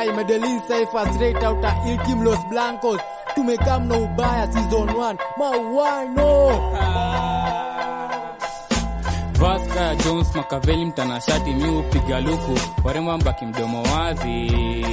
ai Medellin Cypher straight out of Il Team Los Blancos tumekam na ubaya season 1 mawano Vasca Jones Makaveli mtanashati mi upiga luku warembo mbaki mdomo wazi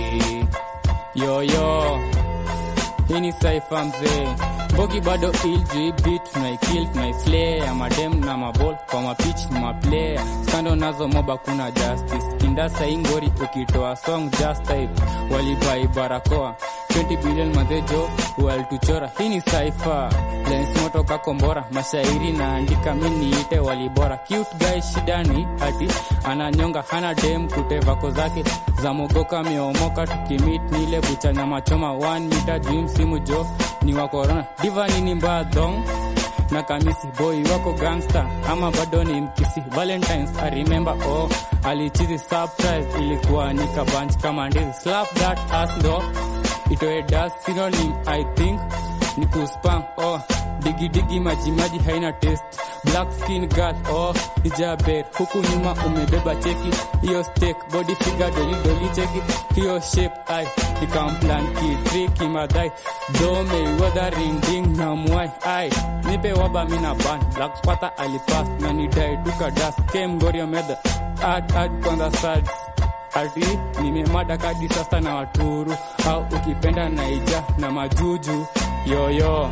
yoyo hii ni saifa mzee mbogi bado iljb tunaikil tunaislay ya madem na mabol kwa mapich ni maplaya skando nazo moba kuna justice kindasa ingori ukitoa song just type walibai barakoa 20 billion madhejo walituchora hii ni saifa lens moto kakombora mashairi naandika mi niite walibora cute guy shidani hati ananyonga hana dem kutevako zake za mogoka meomoka tukimit nile bucha nyama choma 1 mita juu msimu jo ni wa corona diva nini mbaya dong na kamisi boy wako gangster ama bado ni mkisi valentines i remember oh alichizi surprise ilikuwa nikabanch kama ndizi slap that ass ndo itoe das synonym i think ni kuspam oh digi digi maji maji haina test black skin girl oh ijaber huku nyuma umebeba cheki hiyo steak body figure doli doli cheki hiyo shape ai ikamplan kitriki madai dome wadaring ding na mwai ai nipe waba mina ban black pata alipas na nidai duka das kem gorio meda ad ad kwanza sad ati nimemada kadi sasa na waturu au ukipenda naija na majuju yoyo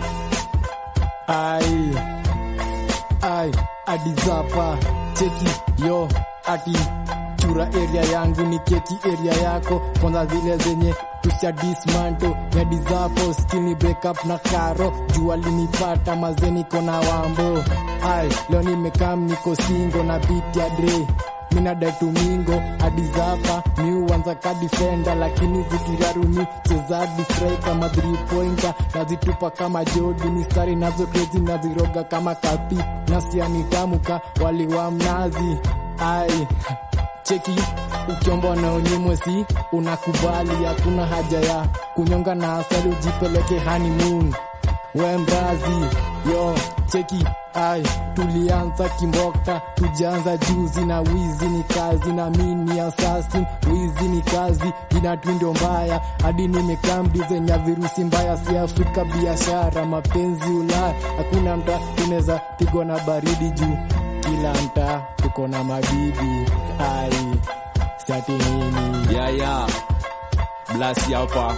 ai ai adizapa cheki yo ati chura area yangu ni keki area yako kwanza zile zenye tusha dismanto ya dizapo skini break up na karo jua linipata mazeni kona wambo ai leo nimekam niko singo na beat ya dre minadai tumingo adizapa miuanza ka defender lakini zikiraruni chezadi strike kama 3 pointer nazitupa kama jodi mistari nazo krezi naziroga kama kapi nasianitamuka waliwa mnazi ai cheki ukiomba na unyimwe si unakubali hakuna haja ya kunyonga na asali ujipeleke honeymoon we mrazi yo cheki ai tulianza kimbokta tujaanza juzi na wizi ni kazi na mini assassin wizi ni kazi jina twindo mbaya hadi nimekamdizenya virusi mbaya si afrika biashara mapenzi ulaya hakuna mta tunaweza pigwa na baridi juu kila mta tuko na mabibi ai siati nini yaya blasi hapa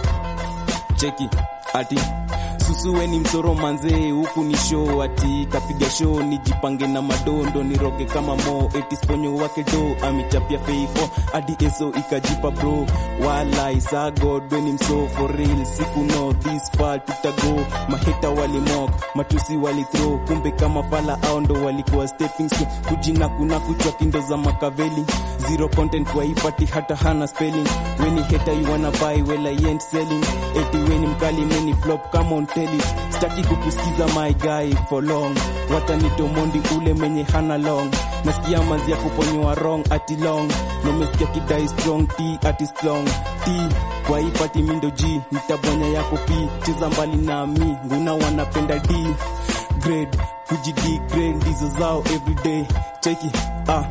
cheki ati susuwe ni msoro manzee huku ni show ati kapiga show nijipange na madondo niroge kama mo eti sponyo wake do amichapia feifo hadi eso ikajipa bro wala isagodwe ni mso for real siku no this far tutago mahita walimok matusi walithrow kumbe kama fala ao ndo walikuwa stepping stone kujina kuna kuchwa kindo za makaveli zero content waipati hata hana spelling weni heta you wanna buy well I ain't selling eti weni mkali meni flop come on tell it staki kukusikiza my guy for long watanitomondi ule menye hana long nasikia manzi ya kuponywa wrong ati long nomesikia kidai strong t ati strong t kwa hii pati mindo g nitabonya yako p cheza mbali nami nguna wanapenda d grade kujidi grade ndizo zao everyday cheki ah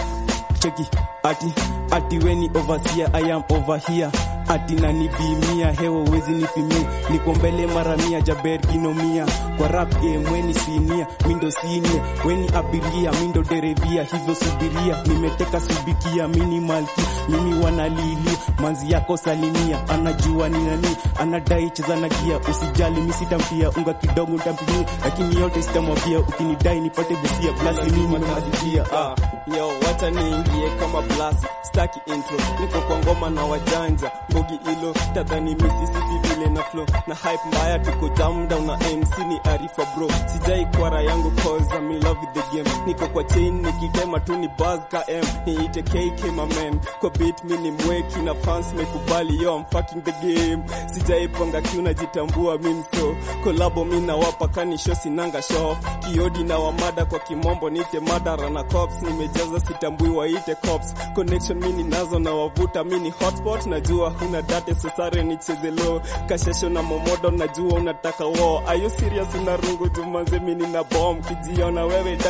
cheki ati ati weni overseer I am over here ati nanibimia hewa wezi nipimia niko mbele mara mia jaber kinomia kwa rap game weni sinia mindo sinia weni abiria mindo derevia hivyo subiria nimeteka subikia mini malki mimi wanalilia manzi yako salimia anajua ni nani anadai cheza na gia usijali misitamtia unga kidogo ntampimia lakini yote sitamwambia ukinidai nipate busia blasi mimi nazikia ah. yo wacha niingie kama blasi staki intro niko kwa ngoma na wajanja mbogi ilo tadhani misisipi vile na flow na hype mbaya tuko jam down na mc ni arifa bro sijai kwara yangu cause I'm in love with the game niko kwa chain nikitema tu ni buzz ka m niite kk my man kwa beat mi ni mweki na fans mekubali yo I'm fucking the game sijai panga kiu najitambua mi mso kolabo mi nawapa kanisho sinanga show kiodi na wamada kwa kimombo nite madara na cops nimejaza sitambui waite cops connection mini nazo na wavuta mini hotspot najua huna date sosare nicheze low kashesho na momodo najua unataka wo are you serious una rungu jumanze mini na bomb kijiona wewe diver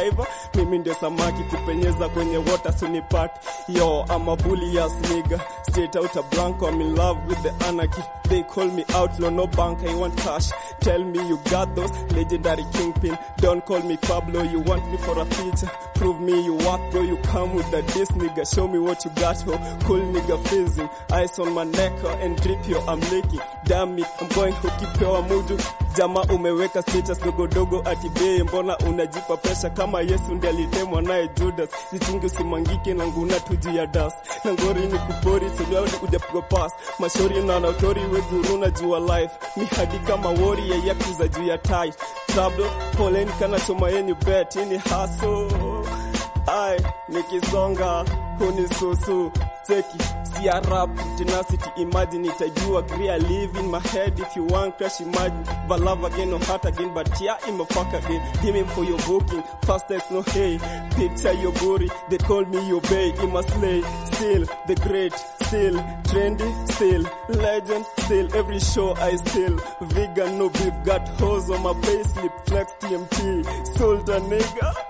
mimi ndio samaki kupenyeza kwenye water sunipat yo I'm a bully ass nigga straight out a blanco I'm in love with the anarchy they call me outlaw no bank I want cash tell me you got those legendary kingpin don't call me Pablo you want me for a feature prove me you worth bro you come with the diss nigga show me what you got ho cool nigga fizzing ice on my neck oh, and drip yo I'm licking damn it I'm going ukipewa mudu jama umeweka status dogodogo atibee mbona unajipa pesha kama yesu ndi alitemwa naye judas jichungi usimangike na nguna tuju ya das na ngori ni kupori seliaudi ujapigwa pas mashori na nautori weguruna jua life mi hadi kama wori ya yakuza juu ya tai trouble poleni kana choma yenyu bet ini haso ai nikisonga hunisusu cheki sia rap tenacity imagine itajua clear live in my head if you want crash imagine but love again or heart again but yeah I'm a fuck again give me for your booking fast text no hey picture your booty they call me your bay in my slay still the great still trendy still legend still every show I still vegan no beef got hoes on my payslip flex TMT sultan nigga